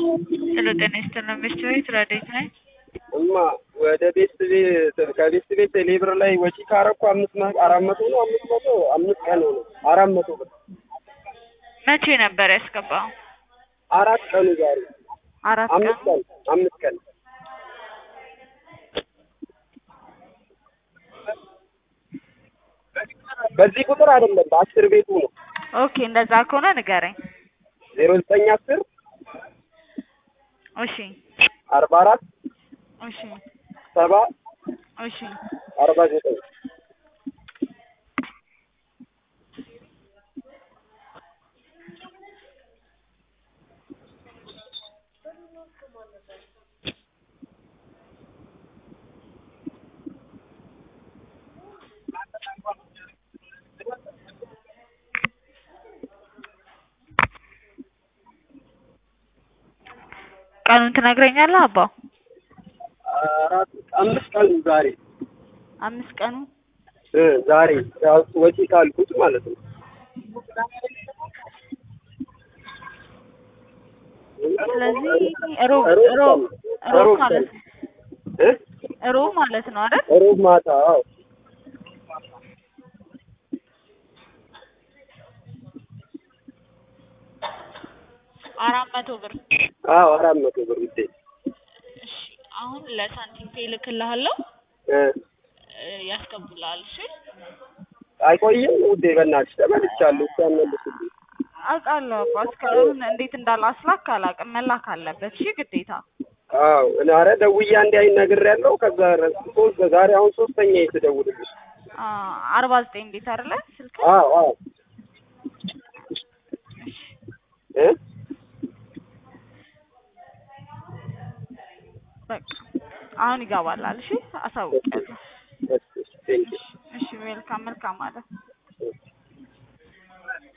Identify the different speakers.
Speaker 1: ሄሎ ጤና ይስጥልን ሚስት ቤት ረዴት ነኝ።
Speaker 2: እማ ወደ ቤት ቤት ከቤት ቤት ሌብር ላይ ወጪ ካረኩ አምስት መ አራት መቶ ነው አምስት መቶ አምስት ቀን ሆነ አራት መቶ ብር
Speaker 1: መቼ ነበር ያስገባው?
Speaker 2: አራት ቀኑ ዛሬ
Speaker 1: አራት ቀን
Speaker 2: አምስት ቀን አምስት ቀን በዚህ ቁጥር አይደለም በአስር ቤቱ ነው
Speaker 1: ኦኬ እንደዛ ከሆነ ንገረኝ።
Speaker 2: ዜሮ ዘጠኝ አስር
Speaker 1: እሺ
Speaker 2: አርባ አራት
Speaker 1: እሺ
Speaker 2: ሰባ
Speaker 1: እሺ
Speaker 2: አርባ ዘጠኝ
Speaker 1: ቀኑን ትነግረኛለህ አባ?
Speaker 2: አራት አምስት ቀኑ ዛሬ
Speaker 1: አምስት ቀኑ
Speaker 2: እ ዛሬ ያው ወጪ ካልኩት ማለት ነው
Speaker 1: ስለዚህ ሮብ
Speaker 2: ሮብ
Speaker 1: ሮብ
Speaker 2: ቀን
Speaker 1: ሮብ
Speaker 2: ሮብ
Speaker 1: ማለት
Speaker 2: ቀን እ
Speaker 1: ሮብ ማለት ነው አይደል?
Speaker 2: ሮብ ማታ አዎ
Speaker 1: አራት መቶ ብር
Speaker 2: አዎ አራት መቶ ብር ውዴ
Speaker 1: እሺ አሁን ለሳንቲም ፔ እልክልሃለሁ
Speaker 2: እ
Speaker 1: እ ያስገቡልሃል እሺ
Speaker 2: አይቆይም ውዴ በእናትሽ ተመልቻለሁ እስኪ አመልስልኝ
Speaker 1: አውቃለሁ አባ እስካሁን እንዴት እንዳላስላክ አላውቅም መላክ አለበት እሺ ግዴታ
Speaker 2: አዎ እኔ ኧረ ደውዬ አንዴ አይ ነግሬያለሁ ከዛ ረ- ሶስት ዛሬ አሁን ሶስተኛ የተደውልልሽ
Speaker 1: አ አርባ ዘጠኝ ቤት አይደለ ስልክ
Speaker 2: አዎ አዎ እ
Speaker 1: በቃ አሁን ይገባላል እሺ አሳውቂያለሁ
Speaker 2: እሺ ቴንኪው
Speaker 1: እሺ ዌልካም መልካም አለ